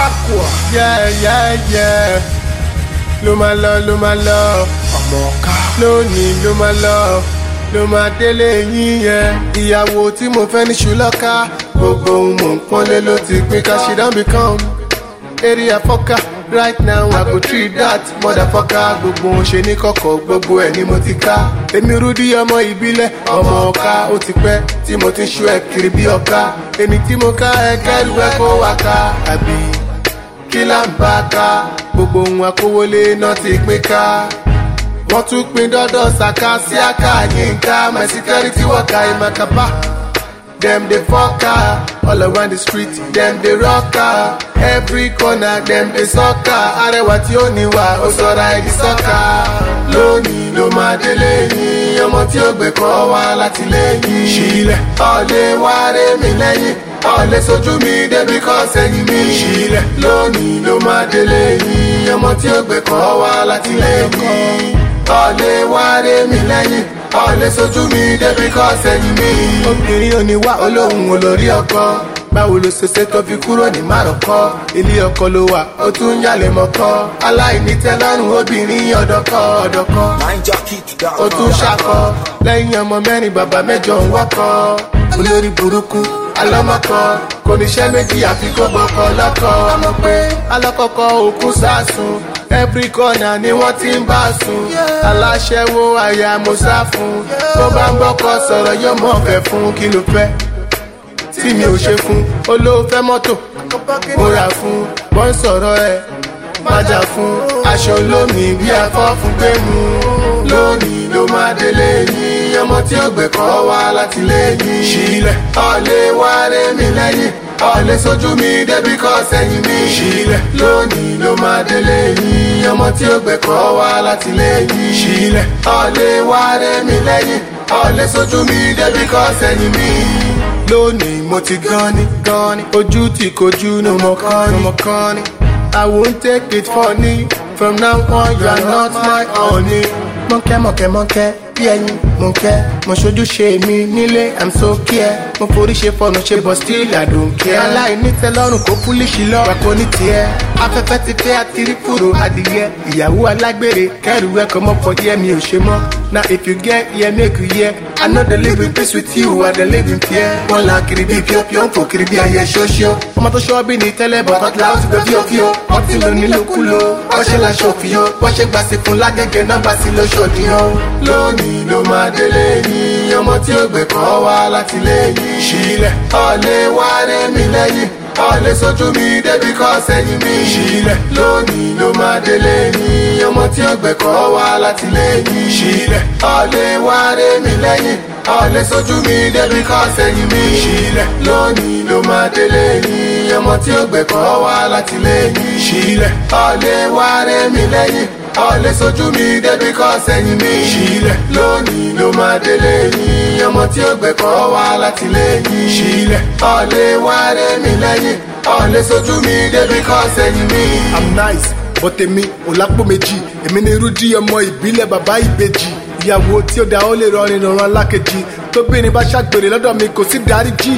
Aqua. Yeah, yeah, yeah. Ló máa lọ, ló máa lọ. Ọmọ ọ̀ka. Lónìí ló máa lọ. Ló máa délé yín yẹn. Ìyàwó tí mo fẹ́ ní ṣùlọ́ka. Gbogbo ohun mò ń pọ́nlé ló ti pín ká ṣe dán become. Area fọ́ká. Right now I go treat that motherfucker. Gbogbo ohun ṣe ní kọ̀kọ̀, gbogbo ẹ̀ ni mo ti ká. Èmi Rúdí ọmọ ìbílẹ̀, ọmọ ọ̀ka. Ó ti pẹ́ tí mo ti ń ṣú ẹ̀ kiri bí ọ̀ka. Èmi tí mo ká ẹ kẹ́rù ẹ kó wá ká. Àbí kí là ń bá ká gbogbo ohun akówólé náà ti pín ká wọ́n tún pín dọ́dọ̀ ṣàká sí àká yínká my security worker ìmàkàbá dem dey fọ́ká all around the street dem dey rọ́ká every corner dem dey sọ́ká arẹwà tí ó níwà ó sọra ẹ̀dí sọ́ká lónìí ló máa délé yín ọmọ tí ó gbẹ̀kọ́ wá láti lẹ́yìn sílẹ̀ ọ̀lẹ́ wá rẹ́ mi lẹ́yìn ọ̀lẹ́ sojú mi débi kọ́ sẹ́yìn mi sílẹ̀ lónìí ló máa délé yín ọmọ tí ó gbẹ̀kọ́ wá láti lẹ́yìn ọ̀lẹ́ wá rẹ́ mi lẹ́yìn ọ̀lẹ́ sojú mi débi kọ́ sẹ́yìn mi. obìnrin ò ní wá olóhùn olórí ọkọ báwo ló ṣe ṣe tó fi kúrò ní márùkọ ilé ọkọ ló wà ó tún ń yàlẹ̀ mọ́kọ́ aláìní tẹ́lọ́rùn obìnrin ọ̀dọ́kọ ọ̀dọ́kọ ó tún ṣakọ lẹ́yìn ọmọ mẹ́rin bàbá mẹ́jọ ń wọ́kọ olórí burúkú alọ́mọkọ kò níṣẹ́ méjì àfi kó gbọ́kọ lọ́kọ ọmọ pé alọ́kọ̀kọ́ òkú sásùn every corner ni wọ́n ti ń bá sùn aláṣẹ́wó àyà mo sá fún tó bá ń bọ́kọ sọ̀rọ̀ yóò mọ̀ fẹ́ fún kí ló fẹ́ tí mi ò ṣe fún olóòfẹ́ mọ́tò mo rà fún wọ́n sọ̀rọ̀ ẹ̀ májà fún aṣọ olómi bí afọ́ fún gbé mu lónìí ló máa délé yín ọmọ tí ó gbẹ̀kọ́ wá láti lẹ́yìn sílẹ̀ ọ̀lẹ́ wá rẹ́ mi lẹ́yìn ọ̀lẹ́ sojú mi débi kọ́ sẹ́yìn mi sílẹ̀ lónìí ló máa délé yín ọmọ tí ó gbẹ̀kọ́ wá láti lẹ́yìn sílẹ̀ ọ̀lẹ́ wá rẹ́ mi lẹ́yìn ọ̀lẹ́ sojú mi débi kọ́ sẹ́yìn mi lónìí mo ti gan ni gan ni ojú tí kojú ni mo kàn ni mo kàn ni. I won't take it funny. From now on, you are not my honey. Mọ̀kẹ́ mọ̀kẹ́ mọ̀kẹ́ bí ẹyin mo kẹ́. Mo ṣojú ṣe mi nílé, I'm so care. Mo forí ṣe fọ̀nà ṣe bọ̀ still I don't care. Aláìní tẹ́lọ́rùn kó púlíṣì lọ. Pàkó ní tiẹ̀. Afẹ́fẹ́ ti fẹ́ àtìrí fúru adìyẹ. Ìyàwó alágbèrè kẹ́rù ẹ̀kọ́ mọ́ pọ̀ díẹ̀ mi ò ṣe mọ́. Now if you get here, make you hear. I know they live in peace with you, I they live in fear. Wọ́n la kiri bí píọ́píọ́, ń fò kiri bí ayẹ ṣóṣíọ́. Ọmọ tó ṣọ́ bí ní tẹ́lẹ̀ bọ̀ tọ́tí láwọn ti gbé fíofíó. Wọ́n ti lò nílòkulò, wọ́n ṣe la ṣòfìyó. Wọ́n ṣe gbà sí fún lágẹ̀gẹ̀ náà bá sí lóṣòdìyàn. Lónìí ló máa délé yín, ọmọ tí ó gbẹ̀kọ́ wá láti lẹ́yìn. Sílẹ̀ ọ̀lẹ́ wá rẹ́ mi lẹ́yìn ọ̀lẹ́ sojú mi débi kọ́ sẹ́yìn mi. sílẹ̀ lónìí ló máa délé yín ọmọ tí ó gbẹ̀kọ́ wá láti lẹ́yìn. sílẹ̀ ọ̀lẹ́ wá rẹ́ mi lẹ́yìn ọ̀lẹ́ sojú mi débi kọ́ sẹ́yìn mi. sílẹ̀ lónìí ló máa délé yín ọmọ tí ó gbẹ̀kọ́ wá láti lẹ́yìn. sílẹ̀ ọ̀lẹ́ wá rẹ́ mi lẹ́yìn ọ̀lẹ́ sojú mi débi kọ́ sẹ́yìn mi. sílẹ̀ lónìí ló máa délé yín ọmọ tí ó gbẹ̀kọ́ wá láti lẹ́yìn. sílẹ̀ ọ̀lẹ́ wá rẹ́ mi lẹ́yìn ọ̀lẹ́ sojú mi débi kọ́ sẹ́yìn mi. i'm nice but èmi ò lápò méjì èmi ni rúdí ọmọ ìbílẹ̀ bàbá ìbejì ìyàwó tí ó da ó lè rọrin rọrùn alákejì tóbìnrin bá ṣàgbèrè lọ́dọ̀ mi kò sí dáríjì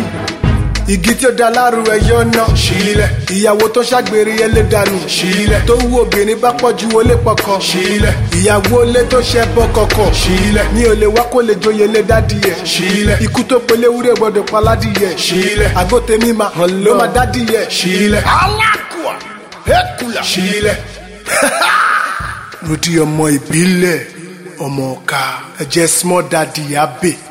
igi tí ó da láàrú ẹyọ náà sílẹ̀ ìyàwó tó ṣàgbèrè yẹn lè dànù sílẹ̀ tó wú obìnrin bá pọ̀ ju wọlé pọkọ sílẹ̀ ìyàwó lé tó ṣẹ bọ́ kọ̀kọ̀ sílẹ̀ mi ò lè wá kó lè joyè lé dádìyẹ sílẹ̀ ikú tó pelé wúrẹ́ gbọ́dọ̀ paládìyẹ sílẹ̀ àgọ́ tèmi máa hàn ló máa dádìyẹ sílẹ̀ alákùá ẹ̀kúlà sílẹ̀ rúdí ọmọ ìbílẹ̀ ọmọ ọ̀ka ẹ̀jẹ̀ small daddy abe.